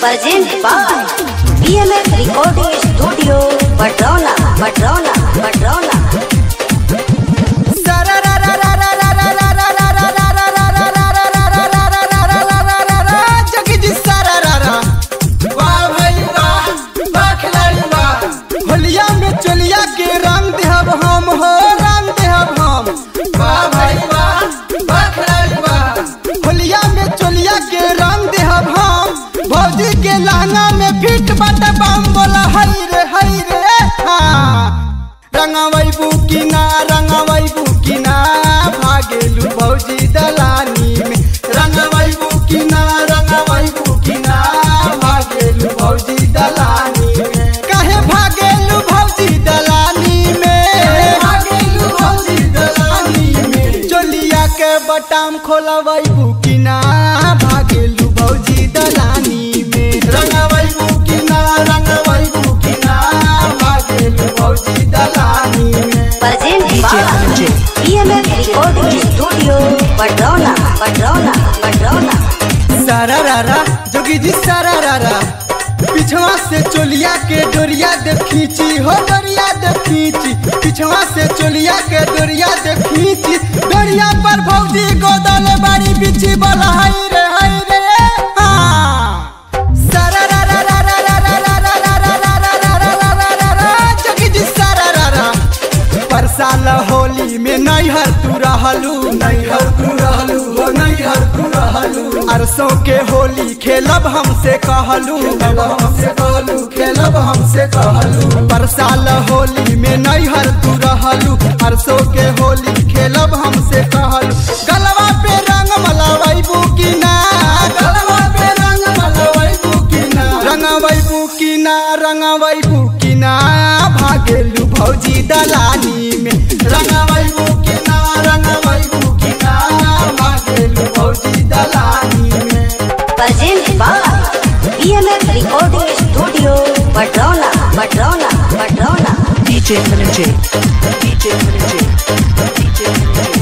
Presented by BMF Recording Studio, Patrona, Patrona, Patrona. होलिया में चलिया के रंग देहब हम हो रंग देहब हम होलिया में चलिया के रंग देहब हम भौजी के लहंगा में फिट बट बम बोला हई रे हई रे हाँ रंगवई बुकिना रंगवई बुकिना भागेलू भौजी दलानी में रंगवई बुकिना रंगवई बुकिना भागेलू भौजी दलानी में काहे भागेलू भौजी दलानी में भागेलू भौजी दलानी में चोलिया के बटाम खोलवई बुकिना भागेलू भौजी दलानी में रंगवई बुकिना रंगवई बुकिना भागेलू भौजी दलानी में Presented by BMF Recording Studio, Patrona, Patrona, Patrona. सारा रारा जोगी जी सारा रारा पिछवा से चोलिया के डोरिया दे खींची हो डोरिया दे खींची पिछवा से चोलिया के डोरिया दे खींची डोरिया पर भौजी गोदल बाड़ी बिछी बोला हाय रे हाय रे हाँ सारा रारा रारा रारा रारा रारा रारा रारा रारा रारा जोगी जी सारा रारा पर साल होली में नैहर तू रहलू नैहर तू रहलू हो नैहर तू रहलू अरसों के होली खेलब हमसे कहलू हमसे कहलू खेलब हमसे कहलू पर साल होली में नैहर तू रहलू अरसों के होली खेलब हमसे कहलू गलवा पे रंग मलवई बुकिना गलवा पे रंग मलवई बुकिना रंगवई बुकिना रंगवई बुकिना भागेलू भौजी दलानी में रंगवई बुकिना रंगवई बुकिना भागेलू भौजी दलानी में Presented by BMF Recording Studio, Patrona, Patrona, Patrona. DJ Energy. DJ Energy. DJ Energy.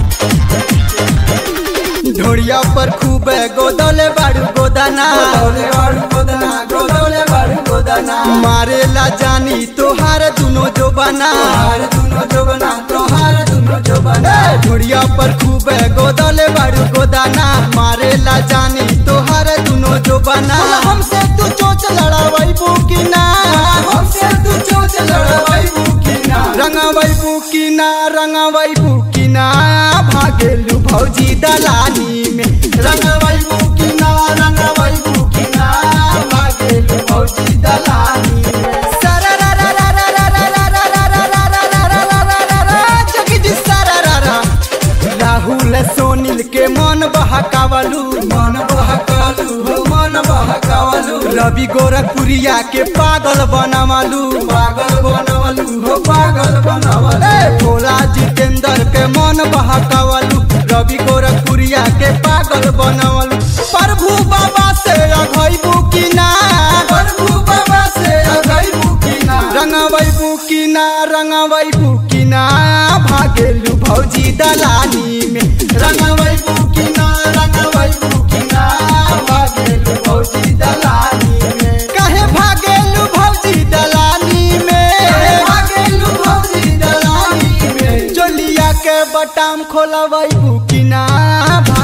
ढोड़िया पर खूब गोदले बाड़ू गोदाना गोदले बाड़ू गोदाना गोदले बाड़ू गोदाना मारे ला जानी तोहार दुनो जो बना तोहार दुनो जो बना तोहार दुनो जो बना ढोड़िया पर खूब गोदले बाड़ू गोदाना मारे ला जानी तोहार दुनो जो बना हमसे तू चोच लड़ावई बुकिना हमसे तू चोच लड़ावई बुकिना रंगवई बुकिना रंगवई बुकिना भागेलू भौजी दलानी में रंगवई बुकिना रंगवई बुकिना भागेलू भौजी दलानी में सारा रा रा रा रा रा रा रा रा रा रा रा रा रा रा रा रा रा जगी जी सारा रा रा राहुल सोनिल के मन बहकावलू मन बहकावलू हो मन बहकावलू रवि गोरखपुरिया के पागल बनवलू पागल बनवलू हो पागल बनवलू भोला जितेंद्र के मन बहकावलू रवि गोरखपुरिया के पागल बनवलू प्रभु बाबा से अघैबू की ना प्रभु बाबा से अघैबू की ना रंगवई बुकिना रंगवई बुकिना भागेलू भौजी दलानी में रंगवई बुकिना रंगवई बुकिना भागेलू भौजी दलानी में काहे भागेलू भौजी दलानी में भागेलू भौजी दलानी में चोलिया के बटाम खोलवई बुकिना